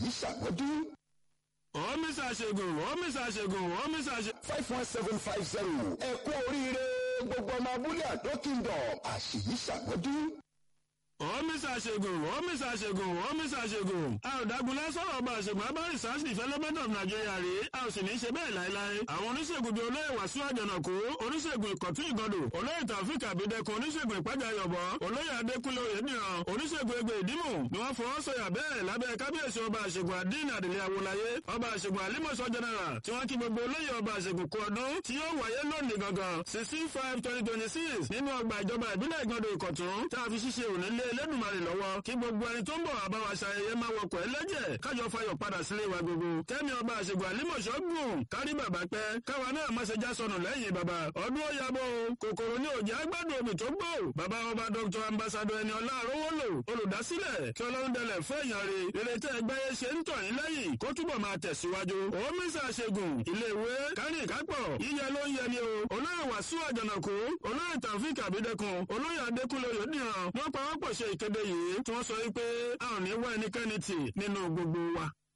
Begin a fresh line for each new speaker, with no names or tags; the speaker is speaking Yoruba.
àṣèyí ṣàmọ́dún.
ọ́mísà ṣègùn ọ́mísà ṣègùn ọ́mísà ṣègùn.
five one seven five zero ẹ kú oríire gbogbo ọmọ abúlé àdó kingdom àṣèyí ṣàmọ́dún.
ọ́mísà ṣègùn ọ́mísà ṣègùn ọ́mísà ṣègùn. a ò dágunlá sọ̀rọ̀ ọba àṣègùn abá research development of Nigeria rí a ò sì ní í ṣe bẹ́ẹ̀ láéláé. àwọn oníṣègùn bíi olóyè wàsíù àjànàkú oníṣègùn ìkọ̀tún ìgọdò olóyè tàfíìk àbídẹ́kun oníṣègùn ìpájà yọ̀bọ̀ olóyè adékúnlé oyèdìran oníṣègùn egbè ìdímù ni wọ́n fọwọ́ sọ̀yà bẹ́ẹ̀ lábẹ́ kábíyèsí ọba àṣègùn àdínà àdìlẹ̀ àwòláyé ọba àṣègùn àlímọ̀ṣọ́ general tí wọ́n kí gbogbo olóyè ọba àṣègùn kú ọdún tí yóò wáyé lónìí gangan sixteen five twenty twenty six nínú ọgbà ìjọba ìbílẹ̀ ìgọdọ̀ ìkọ̀tún tá a fi ṣíṣe òní lé Elédùmarè lọ́wọ́ kí gbogbo ẹni tó ń bọ̀ àbá wa ṣayẹyẹ máa wọkọ̀ ẹlẹ́jẹ̀ kájọ fayọ̀ padà sílé wa gbogbo kẹ́mi ọba àṣègùn àlímọ̀ṣọ́ gùn kárí bàbá pẹ́ káwa náà má ṣe já sọnù lẹ́yìn bàbá ọdún ó yabọ̀ o kòkòrò ní òjì agbádùn omi tó gbò bàbá ọba dr ambassadọ ẹni ọlá àrówólò olùdásílẹ̀ kí ọlọ́run dẹlẹ̀ fún èèyàn rè rere tẹ́ ẹ gbáyé ṣe ń tọ̀ yín lẹ́yìn kó túbọ̀ máa tẹ̀síwájú òmísà ṣègùn iléèwé kárìn kápọ̀ yíyẹ ló ń yẹ ni o olóyè wàsíù àjànàkú olóyè tàfíìk àbídẹ́kun olóyè adékúnlé oyèdìran wọ́n pawọ́pọ̀ ṣe ìkéde yìí tí wọ́n sọ wípé a ò ní wá ẹnikẹ́ni tì nínú gbogbo wa.